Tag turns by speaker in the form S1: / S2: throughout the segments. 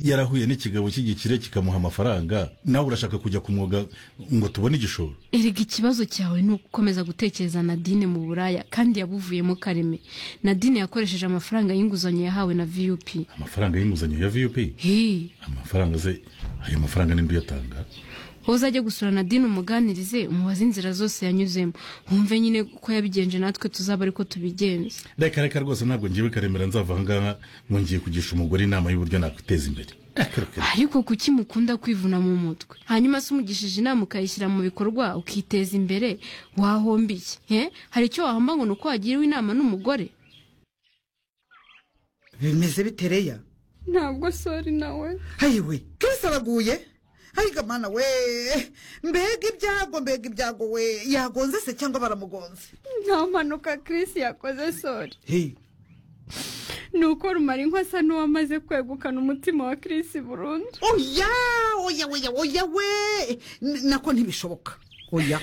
S1: yarahuye n'ikigabo cy'igikire kikamuha amafaranga nawe urashaka kujya ku mwuga ngo tubone igishoro
S2: erega ikibazo cyawe ni ugukomeza gutekereza nadine mu buraya kandi yabuvuyemo kareme nadine yakoresheje amafaranga y'inguzanyo yahawe na viyupi
S1: amafaranga y'inguzanyo ya viyupi
S2: hii
S1: amafaranga ze ayo mafaranga ninde uyatanga
S2: wowe uzajya gusura nadine umuganirize umubaze inzira zose yanyuzemo wumve nyine ko yabigenje natwe tuzaba ariko tubigenze
S1: reka reka rwose ntabwo ngewe karemera nzava aha ngaha ngo ngiye kugisha umugore inama y'uburyo nakwiteza imbere Reka, reka, reka.
S2: ariko kuki mukunda kwivuna mu mutwe hanyuma se umugishije inama ukayishyira mu bikorwa ukiteza imbere wahomba iki he hari icyo wahomba ngo ni uko wagiriwe inama n'umugore
S3: bimeze bite reya
S4: ntabwo sori nawe
S3: hayiwe kirisi araguye hayiga mana we mbega ibyago mbega ibyago we yagonze se cyangwa baramugonze
S4: nta mpanuka Chris yakoze sori
S3: Hey,
S4: ni uko rumara asa n'uwamaze kwegukana umutima wa Chris burundu
S3: oya oya oya oya we N- nako ntibishoboka oya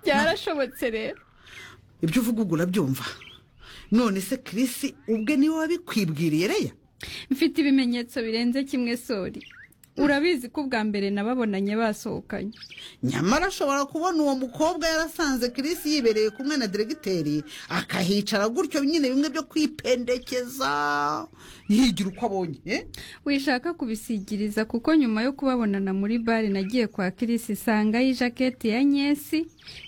S4: byarashobotse rero
S3: ibyo uvuga ubwo urabyumva none se kirisi ubwe niwe wabikwibwiriye reya
S4: mfite ibimenyetso birenze kimwe sori urabizi ko ubwa mbere nababonanye basohokanye
S3: nyamara ashobora kubona uwo mukobwa yarasanze kirisi yibereye kumwe na diregiteri akahicara gutyo nyine bimwe byo kwipendekeza yigira uko abonye eh?
S4: wishaka kubisigiriza kuko nyuma yo kubabonana muri bare nagiye kwa kirisi isangayo ijaketi ya nyesi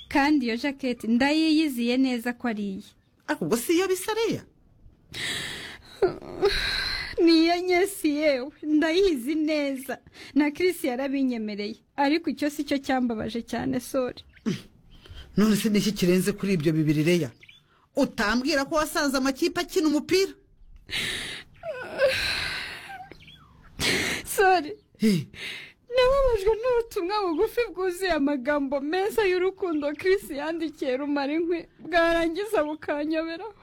S4: kandi iyo jaketi ndayiyiziye neza ko ari iye
S3: ariko ubwo si iyo bisa reya
S4: ni iya nyesi yewe ndayizi neza na kirisi yarabinyemereye ariko icyo si cyo cyambabaje cyane sori
S3: none se niki kirenze kuri ibyo bibiri reya utambwira ko wasanze amakipe akina umupira
S4: sori
S3: Hey,
S4: nababajwe n'ubutumwa bugufi bwuzuye amagambo meza y'urukundo Chris yandikiye rumara inkwi bwarangiza bukanyoberaho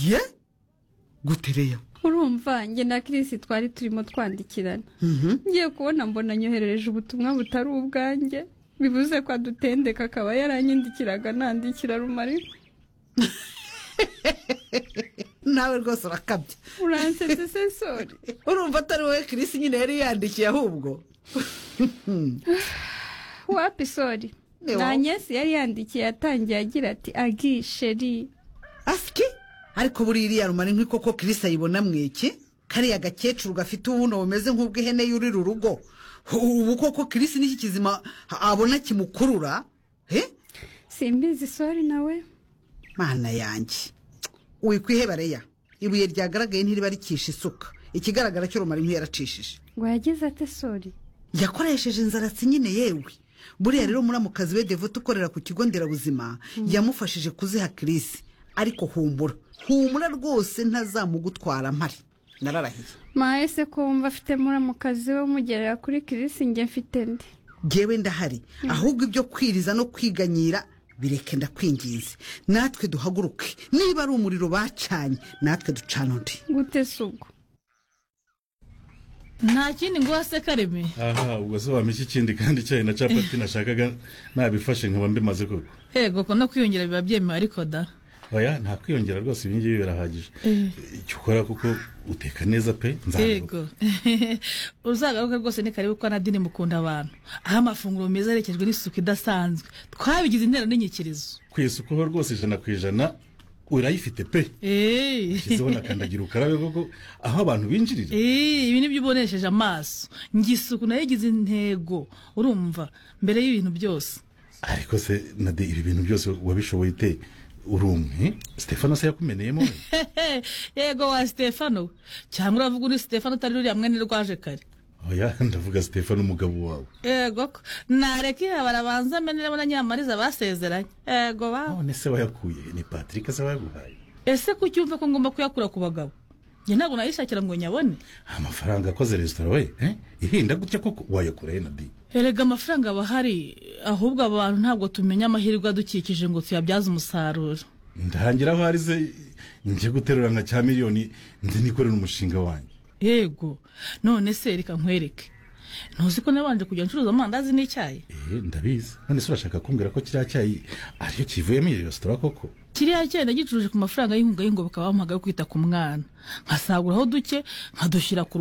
S3: ye gute reya
S4: urumva njye na Chris twari turimo twandikirana
S3: Mhm.
S4: ngiye kubona mbona nyoherereje ubutumwa butari ubwanjye bivuze ko adutendeka akaba yaranyandikiraga nandikira rumara inkwi
S3: nawe rwose urakabya
S4: uransetse se sori
S3: urumva atari wowe kirisi nyine yari yandikiye ahubwo
S4: wapi sori
S3: Ni
S4: na
S3: wowe.
S4: nyesi yari yandikiye yatangiye agira ati agi sheri
S3: asiki ariko buriya iriya rumara inkwi koko kirisi ayibona mwiki kariya gakecuru gafite ubuno bumeze nk'ubw'ihene yurira urugo ubu koko kirisi n'iki kizima abona kimukurura he
S4: simbizi sori nawe
S3: mana yanjye wikwiheba reya ibuye ryagaragaye ntiriba ricisha isuka ikigaragara cyo rumara inkwi yaracishije
S4: ngo yagize ate sori
S3: yakoresheje inzaratsi nyine yewe buriya rero muramukazi we devote ukorera ku kigo nderabuzima yamufashije kuziha kirisi ariko humbura humura rwose ntazamugutwara mpari nararahiye
S4: mahese ko wumva afite muramukazi we umugerera kuri kirisi njye mfite ndi
S3: ngewe ndahari ahubwo ibyo kwiriza no kwiganyira bireke ndakwinginze natwe duhaguruke niba ari umuriro bacanye natwe ducana undi
S4: gute si ubwo
S5: nta kindi nguha se kareme
S1: aha ubwo se wampa iki kindi kandi icyayi na capati nashakaga nabifashe nkaba mbimaze koko
S5: hego ko no kwiyongera biba byemewe ariko da
S1: oya nta kwiyongera rwose ibi ngibi birahagije icyo ukora kuko uteka neza pe nzabivuga
S5: yego uzagaruke rwose ni karibu ko nadine mukunda abantu aho amafunguro meza aherekejwe n'isuku idasanzwe twabigize intero n'inyikirizo
S1: ku isuku ho rwose ijana ku ijana urayifite pe
S5: Eh.
S1: shyizeho na kandagira ukarabe koko aho abantu binjirira
S5: Eh, ibi nibyo ubonesheje amaso njye isuku nayo igize intego urumva mbere y'ibintu byose
S1: ariko se nade ibi bintu byose wabishoboye ute urumwe stefano se yakumeneyemo we?
S5: yego wa stefano cyangwa uravuga undi stefano utari ruriya mwene rwaje kare
S1: oya ndavuga stefano umugabo wawe
S5: yego ko nareka iha barabanza ameneremo na nyamariza basezeranye yego bawe
S1: none se wayakuye ni patrick se wayaguhaye
S5: ese ko ucyumva ko ngomba kuyakura ku bagabo njye ntabwo nayishakira ngo nyabone
S1: amafaranga akoze resitora we eh? ihinda gutya koko wayakurahe nade
S5: erega amafaranga aba ahari ahubwo aba bantu ntabwo tumenya amahirwe adukikije ngo tuyabyaze umusaruro
S1: ndangira aho ari se njye guterura nka cya miliyoni nzi nikorera umushinga wanjye
S5: yego none se reka nkwereke ntuzi ko nabanje kujya ncuruza amandazi n'icyayi
S1: eee ndabizi none se urashaka kumbwira ko kiriya cyayi ariyo kivuyemo iyo resitora koko
S5: kiriya cyayi nagicuruje ku mafaranga y'inkunga y'ingoboka bamuhaga yo kwita ku mwana nkasaguraho duke nkadushyira ku